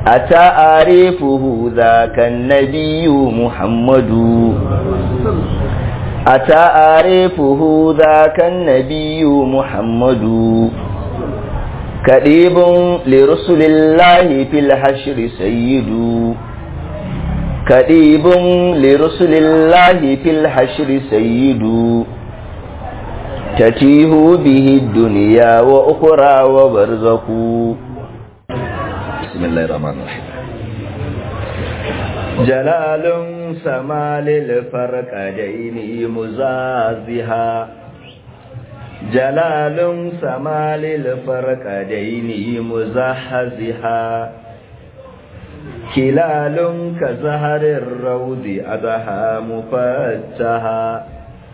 أتعرفه ذاك النبي محمد أتعرفه ذاك النبي محمد كريب لرسل الله في الحشر سيد كريب لرسل الله في الحشر سيد تتيه به الدنيا وأخرى وبرزق بسم الله الرحمن الرحيم جلال سما للفرقدين مزازها جلال سما للفرقدين مزحزها كلال كزهر الروض أضحى مفتها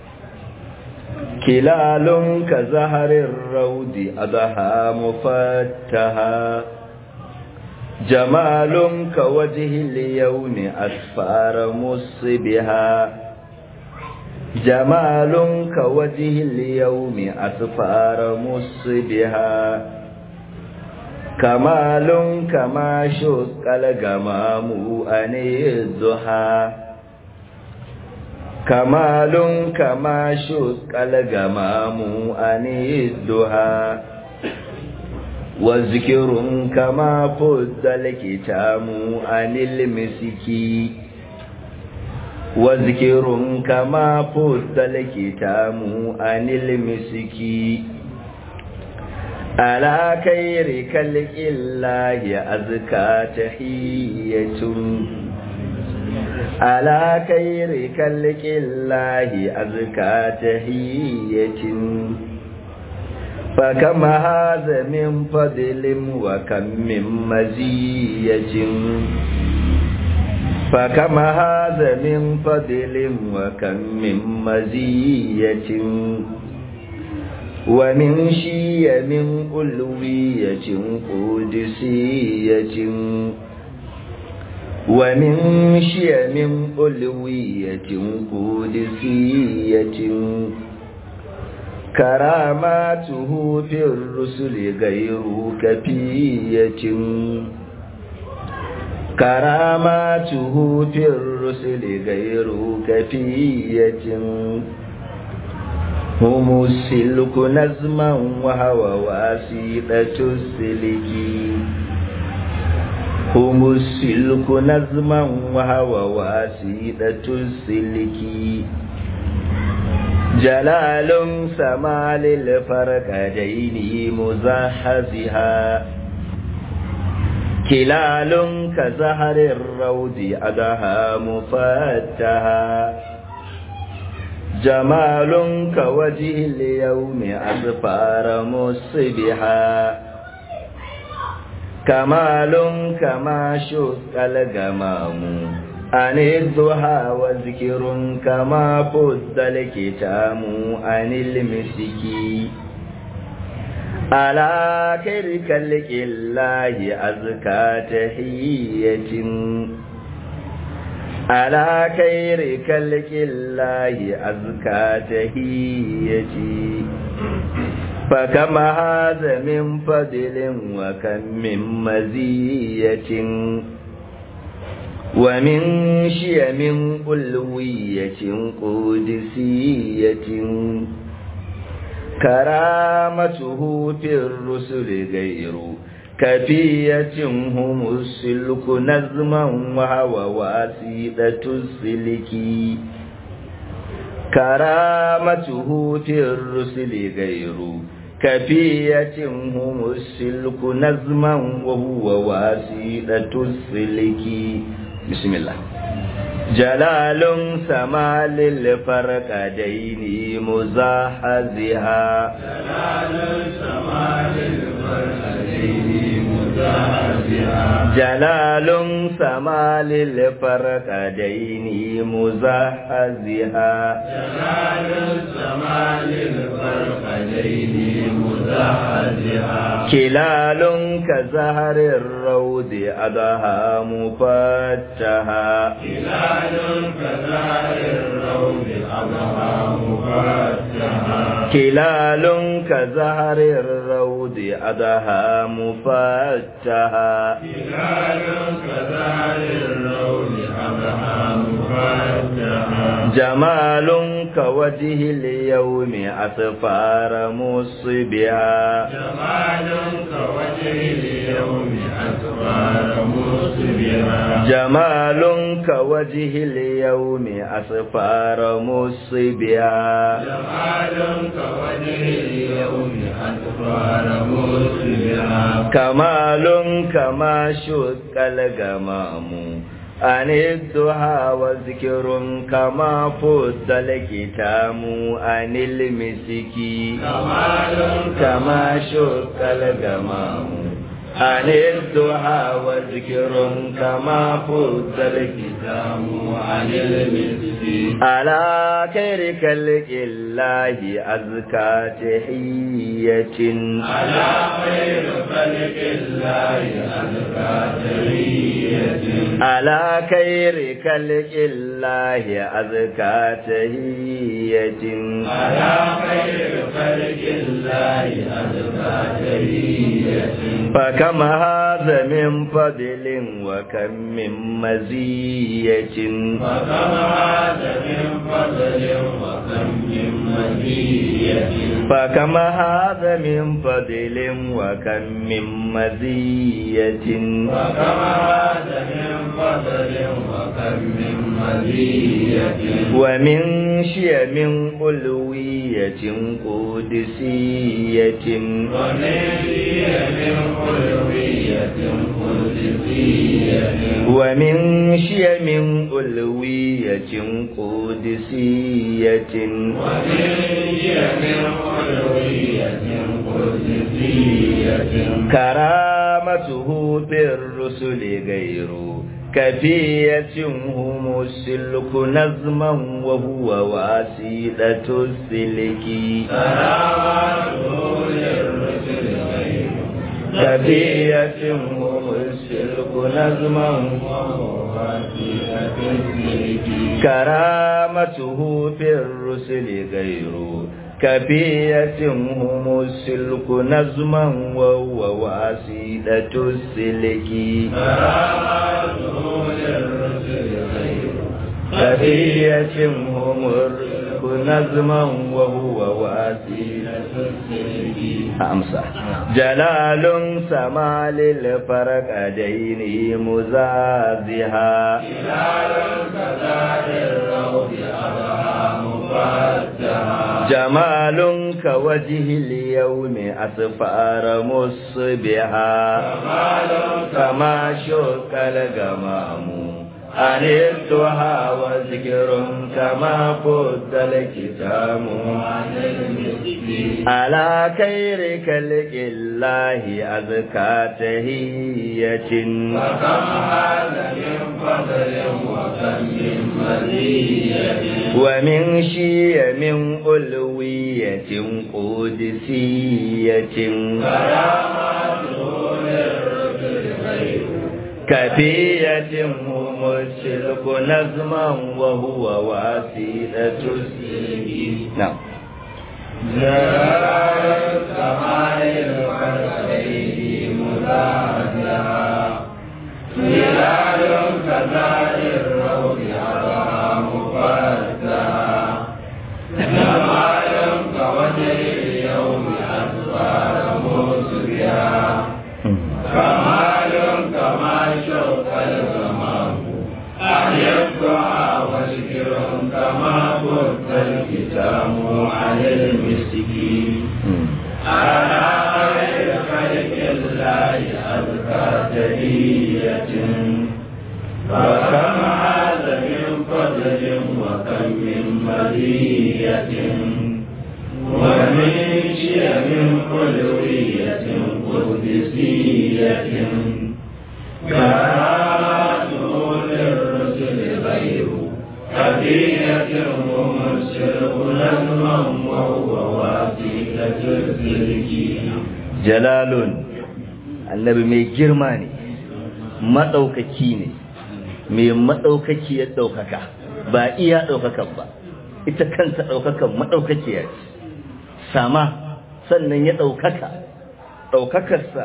كلال كزهر الروض أضحى مفتها جمال كوجه اليوم أسفار مصبها جمال كوجه اليوم أسفار مصبها كمال كما شق الغمام أن الضحى كمال كما شق الغمام أن الضحى وذكر كما فد الكتاب عن المسكي وذكر كما فد الكتاب عن المسكي على خير خلق الله أزكى تحية على خير خلق الله أزكى تحية فكم هذا من فضل وكم من مزية فكم هذا من فضل وكم من مزية ومن شيء من ألوية قدسية ومن شيء من ألوية قدسية كراماته في الرسل غير كفية كراماته في الرسل غير كفية هم السلك نزما وهو واسطة السلك هم السلك نزما وهو واسطة السلك جلال سما للفرقدين مزحزها كلال كزهر الروض أدها مفتها جمال كوجه اليوم أسفار مصبها كمال كما شق الغمام عن الضحى وذكر كما فد الكتام عن المسكي على خير خلق الله أزكى تحية على خير خلق الله أزكى تحية فكم هذا من فضل وكم من مزية ومن شيم ألوية قدسية كرامته في الرسل غير كفية هم السلك نظما وهو واسطة السلك كرامته في الرسل غير كفية هم السلك نظما وهو واسطة السلك بسم الله جلال سما للفرقدين مزاحزها جلال سما للفرقدين مزاحزها جلال سما للفرقدين مزاحزها جلال سما للفرقدين مزاحزها كلال كزهر الروض أضحى مفتها هلال كزهر الروض أضحى مفتحا كلال كزهر الروض أدها مفتها هلال كذال الروض أبها مفتحا جمال كوجه اليوم أسفار مصبها جمال كوجه اليوم أسفار مصبرا جمال كوجه اليوم أسفار مصبها جمال كوجه اليوم أسفار مصبرا كمال كما شك الغمام عن الضحى وذكر كما فد الكتام عن المسك كمال كما شك الغمام عن الضحى وذكر كما فد الكتام عن المسك على خير خلق الله أزكى تحية على خير خلق الله أزكى تحية على خير خلق الله أزكى تحية على خير خلق الله أزكى تحية فكم هذا من فضل وكم من مزية فكم هذا من فضل وكم من مزية فكم هذا من فضل وكم من مزية وكم هذا من فضل وكم من مزية ومن شيم ألوية قدسية ونبي من علوية قدسية ومن شيم ألوية قدسية ونبي من علوية قدسية كرامته بالرسل غير كفية هم السلك نظما وهو واسيلة السلك كرامته للرسل غير كفية هم السلك نظما وهو وسيلة السلك كرامته في الرسل غير كفية هم السلك نظما وهو واسيلة السلك كرامته للرسل غير كفية هم السلك نظما وهو واسيلة أمسى جلال سما للفرقدين مزازها هلال كذا الروض أبها مفتحا جمال كوجه اليوم أسفار مصبها كمال كما شك الغمام عن الضحى وذكر كما فد الكتاب عن المسك على خير خلق الله أزكى تهية وكم هذا من فضل وكم من مزية ومن شيم ألوية قدسية كرامته للرسل غير كفية هم الشرك نظما وهو وسيلة السلك نعم جلال السماء الفرسين مزاحها هلال كذا الروض أبها مفتحا جمال كوجه اليوم أسفار مسرها كمال كما شوق الغمام أحيبها وذكر كما فت الكتاب عن المسكين على خير خلق الله أزكى تهية وكم هذا من فضل وكم من مزية ومن شيم علوية قدسية كرامته للرسل غير هدية ومرسل نظما وهو واسطة السلك jalalun annabi mai girma ne maɗaukaki ne mai maɗaukaki ya ɗaukaka ba iya ɗaukakan ba ita kanta ɗaukakan maɗaukakiya ce sama sannan ya ɗaukaka ɗaukakarsa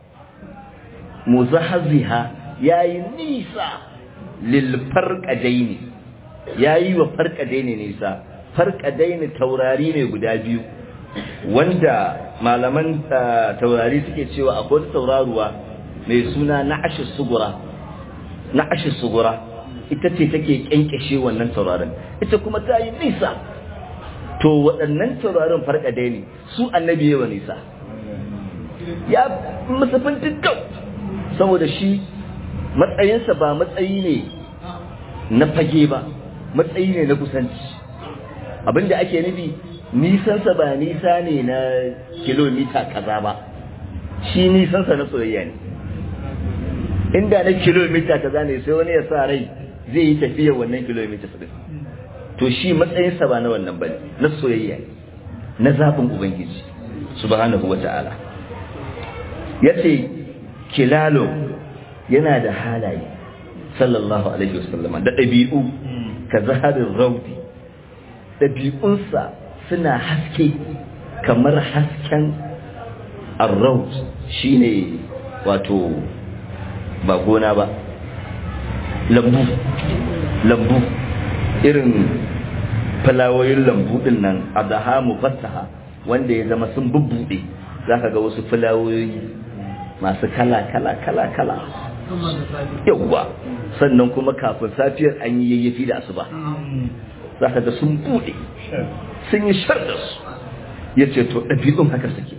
muzahaziha ya yi nisa lil farƙadaini ya yi wa farƙadaini nisa farƙadaini taurari ne guda biyu wanda malaman taurari suke cewa akwai tauraruwa mai suna na ashe sugura na ashe sugura ita ce take kyankyashe wannan taurarin ita kuma ta yi nisa to waɗannan taurarin farƙadai ne su annabi yawa nisa ya musafin dukkan saboda shi matsayinsa ba matsayi ne na fage ba matsayi ne na kusanci abinda ake nufi nisansa ba nisa ne na kilomita kaza ba shi nisansa na soyayya ne inda na kilomita kaza ne sai wani ya sa rai zai yi tafiya wannan kilomita su to shi matsayinsa ba na wannan bane na soyayya ne na zaɓin ubangiji subhanahu wa ta'ala ya ce kilalo yana da halaye sallallahu alaihi wasallama da ɗabi'u ka zaharin raudi ɗabi'unsa suna haske kamar hasken arraut shine wato ba gona ba lambu lambu irin fulawoyin lambu din nan adaha mufattaha wanda ya zama sun bubbuɗe zaka ga wasu fulawoyi masu kala kala kala kala yawwa sannan kuma kafin safiyar an yi yayyafi da asuba zaka ga sun buɗe sun yi shar da su ya ce to ɗabi'un haka suke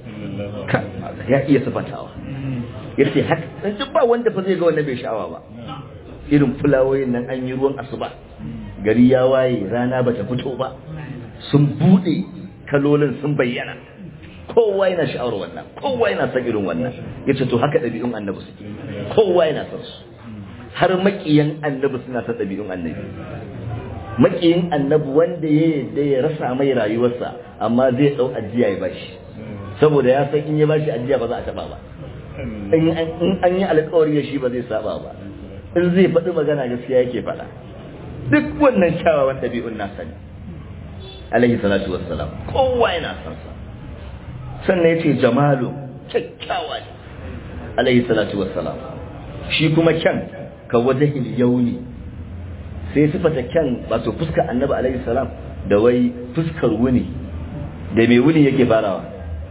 ya iya sifatawa ya ce haka duk ba wanda fa zai ga wannan bai sha'awa ba irin fulawoyin nan an yi ruwan asuba gari ya waye rana bata fito ba sun bude kalolin sun bayyana kowa yana sha'awar wannan kowa yana son irin wannan yace to haka dabi'un annabi suke kowa yana son su har makiyan annabi suna son dabi'un annabi makiyin annabi wanda ya yadda ya rasa mai rayuwarsa amma zai dau ajiya ya bashi saboda ya san in ya bashi ajiya ba za a taba ba in an yi alkawari da shi ba zai saba ba in zai faɗi magana gaskiya yake faɗa duk wannan kyawawan ɗabi'un nasa ne alaihi salatu wassalam kowa yana son sa sannan yace jamalu kyakkyawa ne alaihi salatu wassalam shi kuma kyan ka wajahil yauni sai sifata kyan wato fuskar annabi alaihi salam da wai fuskar wuni da mai wuni yake farawa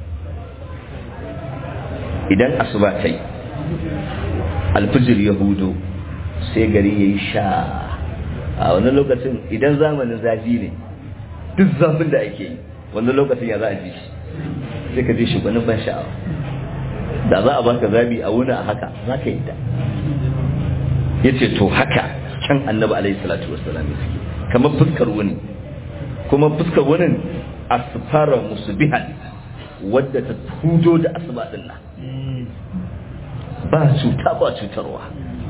idan asuba ta yi alfijir ya hudu sai gari ya yi sha a wani lokacin idan zamanin zafi ne duk zafin da ake yi wani lokacin ya za a ji shi sai ka ji shi wani ban sha'awa da za a baka zabi a wuni a haka za ka yi ta ya ce to haka can annabi alaihi salatu wassalam ya suke kamar fuskar wuni kuma fuskar wunin asfara musubihan wadda ta hudo da asuba din nan ba cuta ba cutarwa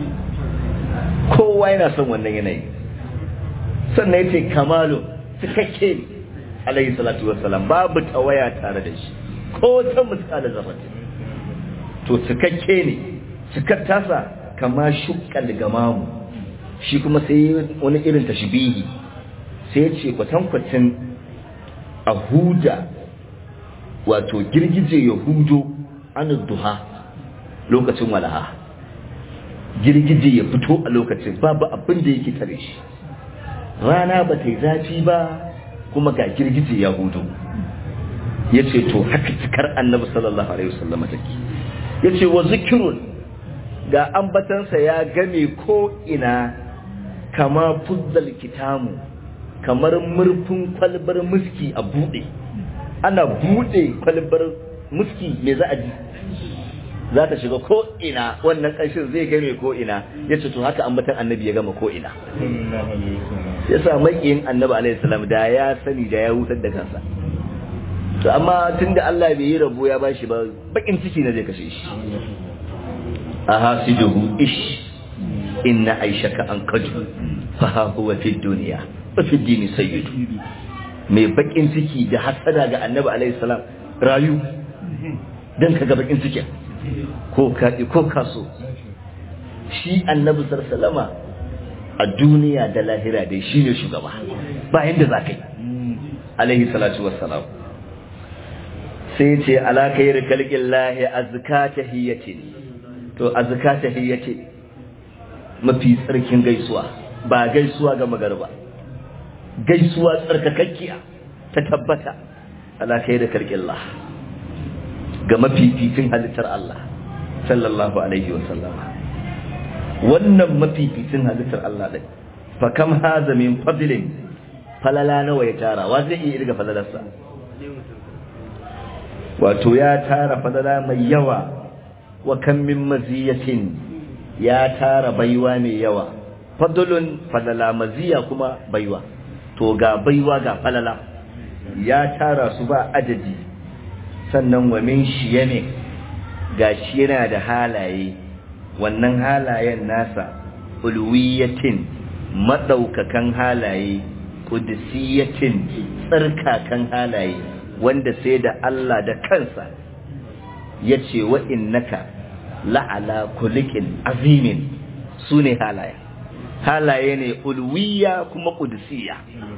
kowa yana son wannan yanayi sannan yace kamalu cikakke ne alayhi salatu wassalam babu tawaya tare da shi ko ta misali zafati to cikakke ne cikar tasa kama shukkal gamamu shi kuma sai wani irin tashbihi sai ce kwatankwacin a huda wato girgije ya hudo an duha lokacin walaha girgije ya fito a lokacin babu abin da yake tare shi rana ba ta yi zafi ba kuma ga girgije ya hudu ya ce to haka cikar annabi sallallahu alaihi wasallam take ya ce wa zikirun ga ambatansa ya game ko ina kama fuzzal kitamu kamar murfin kwalbar muski a bude ana bude kwalbar muski me za a ji za ta shiga ko ina wannan ƙanshin zai game ko ina ya ce to haka ambatan annabi ya gama ko ina ya sa maƙiyin annabi alaihi salam da ya sani da ya hutar da kansa to amma tunda Allah bai yi rabo ya bashi ba bakin ciki na zai kashe shi ahasiduhu ish inna aishaka an kaju fa ha huwa fi dunya wa fi dini sayyidu mai bakin ciki da hasada ga annabi alaihi salam rayu dan kaga bakin cikin ko kaɗi ko kaso shi annabi sallama a duniya da lahira dai shi ne shugaba ba yadda za ka yi alaihi salatu wassalam sai ce ala khair khalqillahi azka tahiyyati to azka tahiyyati mafi tsarkin gaisuwa ba gaisuwa ga magarba gaisuwa tsarkakakkiya ta tabbata ala khair khalqillah ga mafificin halittar Allah sallallahu alaihi wasallam wannan mafificin halittar Allah din fa kam haza min fadlin falala nawa ya tara wa zai iya irga falalarsa wato ya tara falala mai yawa wa kam min maziyatin ya tara baiwa mai yawa fadlun falala maziya kuma baiwa to ga baiwa ga falala ya tara su ba adadi sannan wa min shiyame gashi yana da halaye wannan halayen nasa ulwiyatin madaukakan halaye qudsiyatin tsarkakan halaye wanda sai da Allah da kansa yace wa innaka la'ala kulikin azimin sune halaye halaye ne ulwiya kuma qudsiya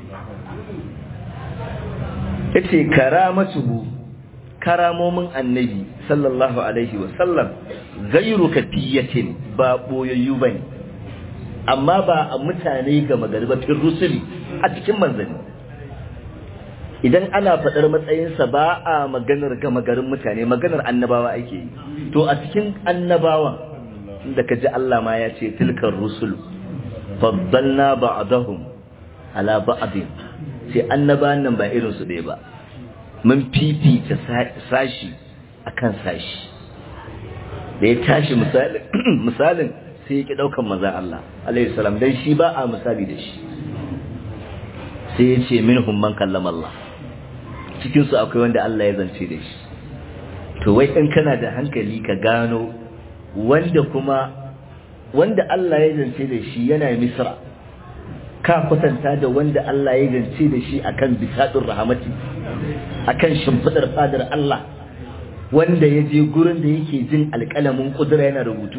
yace karamatuhu karamomin annabi sallallahu alaihi wasallam gairu kafiyatin ba boyayyu bane amma ba a mutane ga magarbatin rusuli a cikin manzanni idan ana faɗar matsayinsa ba a maganar gama garin mutane maganar annabawa ake yi to a cikin annabawa da ka ji Allah ma ya ce tilkar rusul faddalna ba'dahum ala ba'din sai annabawan nan ba irin su ɗaya ba mun fifita sashi akan sashi da ya tashi misalin sai ya ki daukan maza Allah alaihi salam dan shi ba a misali da shi sai ya ce minhum man kallama Allah cikin su akwai wanda Allah ya zance da shi to wai in kana da hankali ka gano wanda kuma wanda Allah ya zance da shi yana misra ka kwatanta da wanda Allah ya zance da shi akan bisadun rahamati akan shimfidar fadar Allah wanda ya je gurin da yake jin alƙalamin kudura yana rubutu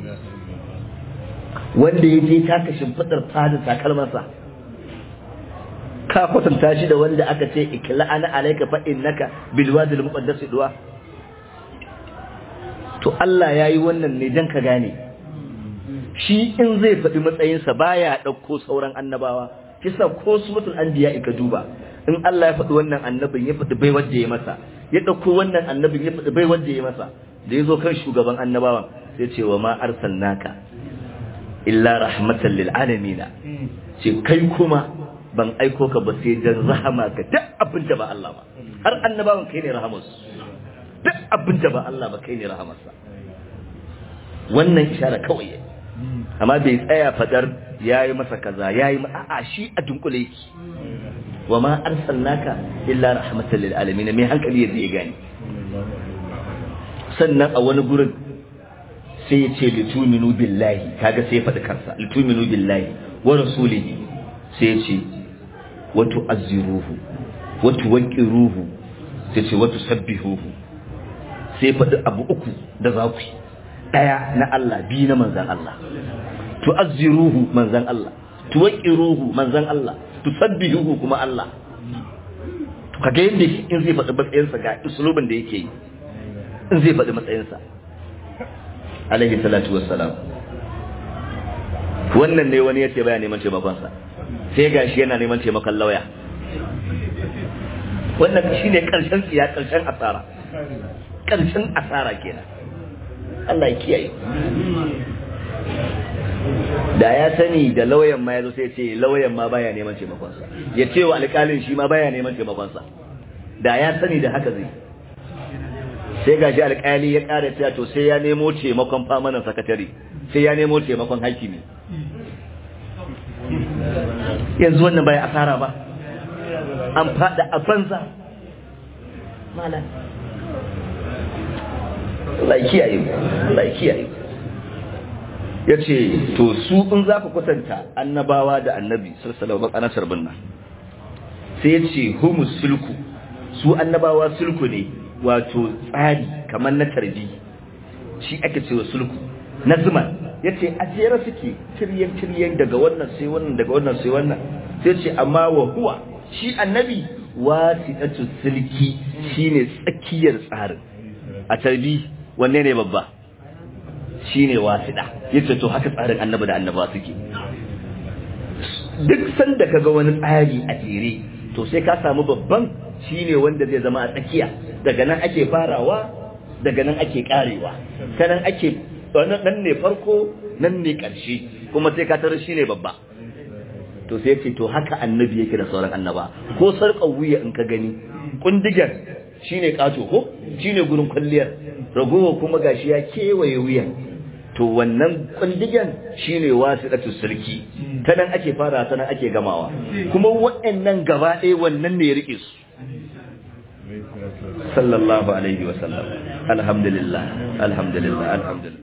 wanda ya je taka shimfidar fadar takalmansa ka kwatanta shi da wanda aka ce ikla ana alaika fa innaka bil wadi al muqaddas duwa to Allah yayi wannan ne dan ka gane shi in zai faɗi matsayinsa baya ɗauko sauran annabawa kisa ko suratul anbiya ka duba in Allah ya faɗi wannan annabin ya faɗi bai wanda ya masa ya ɗauko wannan annabin ya faɗi bai wanda ya masa da ya zo kan shugaban annabawan sai ce wa ma arsalnaka illa rahmatan lil alamin ce kai kuma ban aiko ka ba sai dan rahama ga duk abin da ba Allah ba har annabawan kai ne rahamarsu duk abin da ba Allah ba kai ne rahamarsa wannan ishara kawai amma bai tsaya fadar yayi masa kaza yayi a'a shi a dunkule yake wa ma arsalnaka illa rahmatan lil alamin mai hankali yadda ya gani sannan a wani gurin sai ya ce lituminu billahi kaga sai ya faɗi kansa lituminu billahi wa rasulihi sai ya ce wa tu'azziruhu wa tuwaqqiruhu sai ce wa tusabbihuhu sai faɗi abu uku da za ku yi ɗaya na Allah biyu na manzan Allah tu'azziruhu manzan Allah tuwaqqiruhu manzan Allah tusabbihuhu kuma Allah to kaga yadda shi in zai faɗi matsayinsa ga usulubin da yake yi in zai faɗi matsayinsa alaihi salatu wassalam wannan ne wani yace baya neman taimakonsa sai gashi yana neman taimakon lauya wannan shine karshen tsiya karshen asara karshen asara kenan Allah ya kiyaye da ya sani da lauyan ma yazo sai ce lauyan ma baya neman taimakon sa ya ce wa alƙalin shi ma baya neman taimakon sa da ya sani da haka zai sai gashi alƙali ya ƙara cewa to sai ya nemo taimakon famanan sakatare sai ya nemo taimakon hakimi yanzu wannan bai asara ba an fada a banza malam Allah kiyaye Allah kiyaye ya ce to su in za ku kwatanta annabawa da annabi sallallahu alaihi wasallam binna sai ya ce humus sulku su annabawa sulku ne wato tsari kamar na tarbi shi ake cewa sulku na zuma ya ce a jera suke tiryen tiryen daga wannan sai wannan daga wannan sai wannan sai ce amma wa huwa shi annabi wasiɗatu silki shine tsakiyar tsarin a tarbi wanne ne babba shine wasiɗa yace to haka tsarin annabi da annaba suke duk sanda kaga wani tsari a jere to sai ka samu babban shine wanda zai zama a tsakiya daga nan ake farawa daga nan ake karewa ta nan ake nan ne farko nan ne ƙarshe kuma sai ka tarar shine babba to sai ce to haka annabi yake da sauran annaba ko sarƙar wuya in ka gani kundigar shine kato ko shine gurin kwalliyar ragowa kuma gashi ya kewaye wuyan to wannan kundigan shine wasiqatu sarki ta nan ake fara ta nan ake gamawa kuma waɗannan gaba ɗaya wannan ne ya rike su sallallahu alaihi wa sallam alhamdulillah alhamdulillah alhamdulillah